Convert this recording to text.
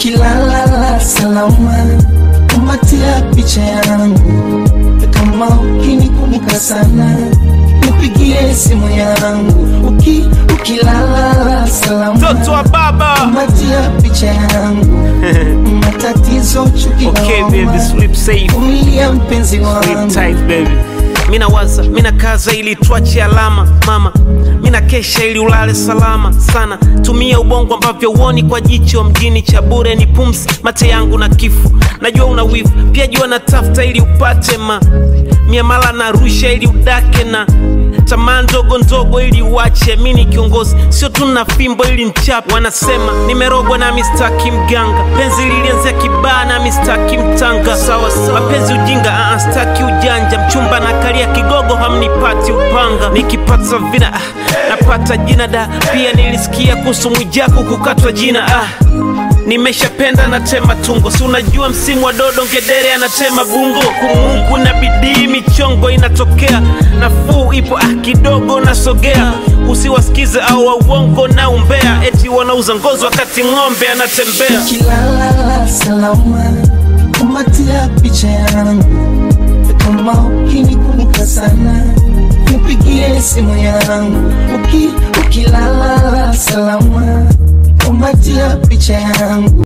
ukilala salama, kumatia picha yangu, kama ukinikumbuka sana nipigie simu yangu, uki ukilala salama, mtoto wa baba kumatia picha yangu, matatizo chuki na okay homa. baby sleep safe Vumilia mpenzi Sleep wangu tight baby. Mina waza, mina kaza ili tuache alama mama, mina kesha ili ulale salama sana. Tumia ubongo ambavyo uoni kwa jicho mjini, cha bure ni pumzi, mate yangu na kifo. Najua una wivu pia, jua natafuta ili upate ma miamala na rusha ili udake na tamaa ndogo ndogo ili uache. Mi ni kiongozi, sio tu na fimbo ili nchape. Wanasema nimerogwa na mistaki mganga, penzi lilianzia kibaa na mistaki mtanga. Sawa sawa, mapenzi ujinga, ah, staki ujanja. Mchumba na kalia kigogo, hamnipati upanga. Nikipata vina ah, napata jina da. Pia nilisikia kuhusu Mwijaku kukatwa jina ah. Nimeshapenda natema tungo, si unajua msimu wa dodo, ngedere anatema bungo. Kumungu na bidii, michongo inatokea, nafuu ipo ah, kidogo nasogea. Usiwasikize au wa uongo na umbea, eti wanauza ngozi wakati ng'ombe anatembea. ukilala salama, kumatia picha yangu, kama ukinikumbuka sana nipigie simu yangu, uki ukilala salama, kumatia picha yangu